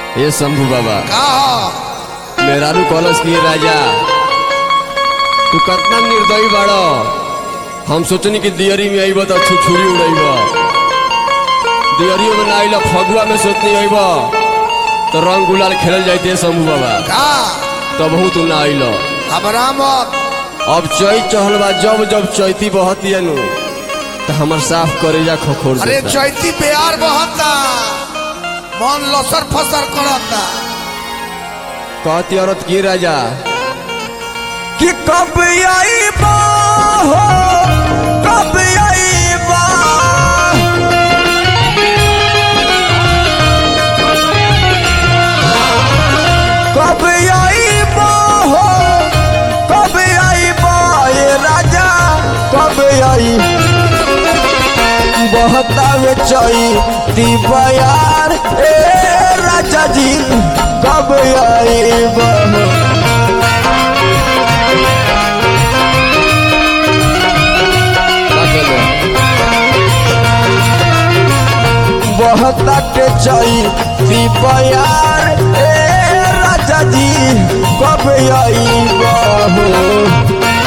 ये शंभू बाबा का हो मेहरारू कॉलेज की राजा तू कितना निर्दयी बाड़ो हम सोचनी कि दियरी में अइब तो छुछुरी उड़ैब दियरियो में ना आइल फगुआ में सोचनी अइब तो रंग गुलाल खेलल जाते शंभू बाबा का तब तू ना आइल हमरा मत अब चैत चहल बा जब जब चैती बहती नु तो हमर साफ करेजा खखोर अरे देता। चैती प्यार बहता मन लसर फसर करता कहती औरत की राजा कि कब आईबा हो कब आईबा कब आईबा हो कब आईबा ये राजा कब आई बहतावे चई बयार ए राजा जी कब आईबा हो का कहलो? बहता के चई बयार ए राजा जी कब आई बहू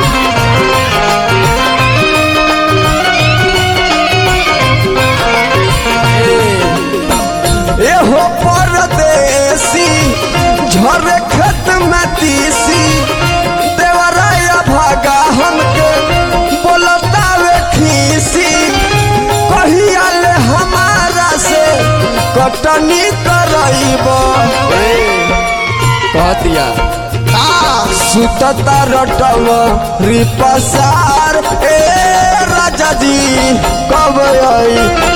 एहो परदेसी झरे खेत में तीसी देवराया भागा हमके बोलतावे खीसी कहिया ले हमारा से कटनी करइब कहतिया का सुतता रटव रिपसार ए राजा जी कब आई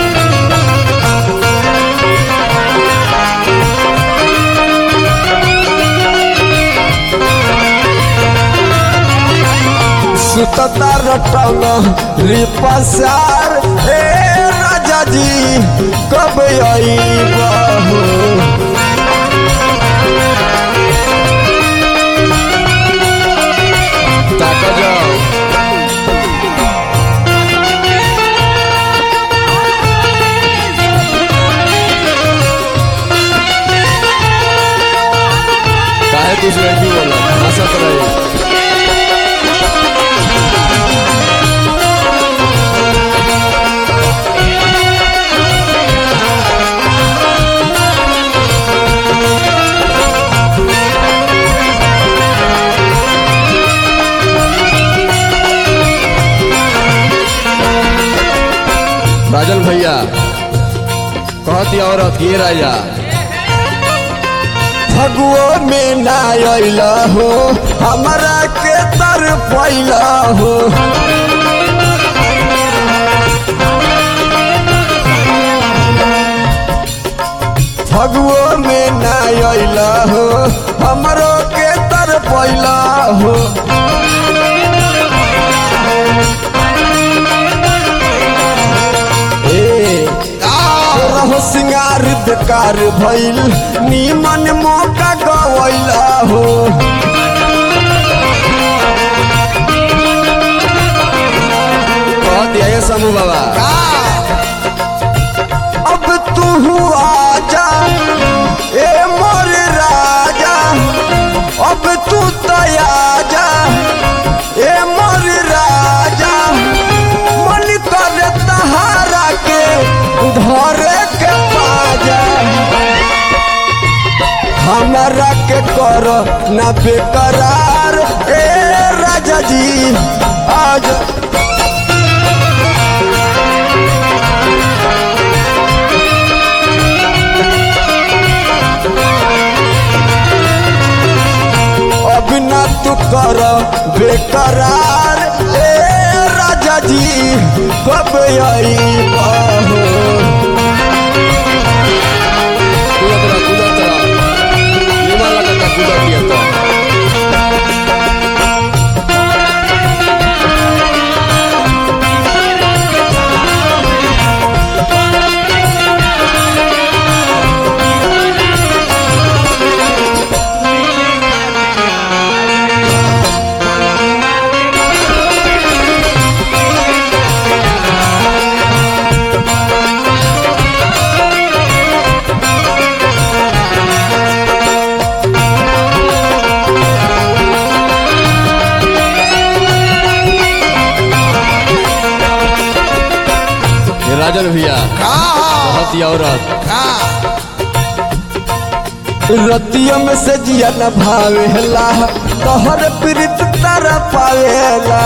सुतता रटव रिपसार ए राजा जी कब आई बहू ताका जाओ काहे कुछ नहीं बोला हंसत रही राजन भैया कहती औरत ये राजा फगुओ में ना अइला हो हमरा के तर पैला हो फगुओ में ना अइला हो हमरो के तर पैला हो ए का रहो सिंगार बेकार भइल नीमन मौका गवैला हो कहती है समूह बाबा का अब तू आजा ए मोर राजा अब तू तयाजा ए मोर राजा मन कर तहारा के धरे के पाजा हमारा के कर ना बेकरार ए राजा जी आज अब ना तू कर बेकरार ए राजा जी कब आई बहू कूदत रहा कूदत रहा निमन लगता कूदत दिया तो ए औरत का रतिया में से जिया न भावेला तोहर प्रीत तारा पावेला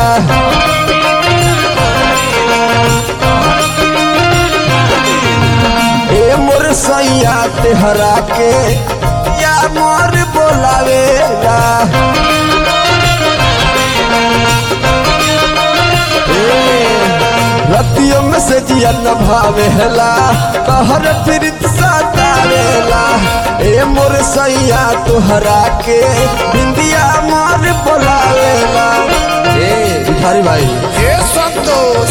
ए मोर सैया तेहरा के या मोर बोलावेला रतियों में से जिया न भावेला कहर प्रीत सतावेला ए मोर सैया तोहरा के बिंदिया मोर बोलावेला ए भिखारी भाई हे संतोष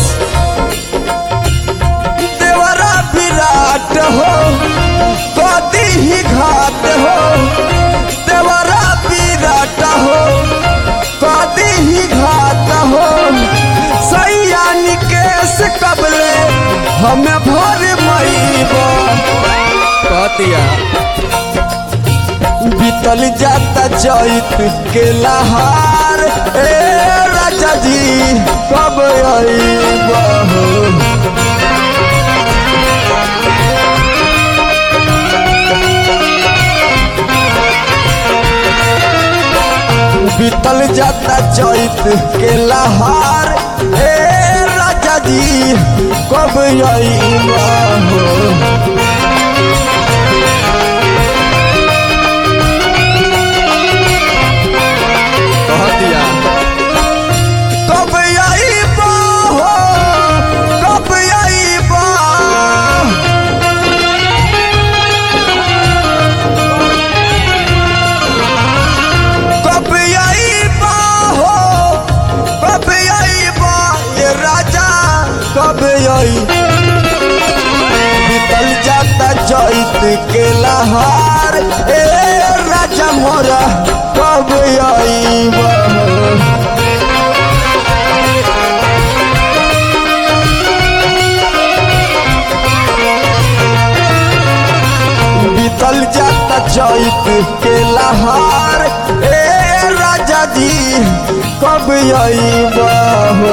देवरा विराट हो कदी ही घाट हो देवरा विराट हो कदी ही घाट हो सैया निकेश कबले हमें भर मईबा कहतिया बीतल जाता चैत के लहार ए राजा जी कब अईबा हो बीतल जाता चैत के लहार ए राजा जी कब अईबा हो कहतिया कब अईबा हो कब अईबा कब अईबा हो कब अईबा ये राजा कब आई बीतल जाता चैत के लहार ए राजा मोरा कब अईबा बीतल जाता चैत के लहार ए राजा जी कब अईबा हो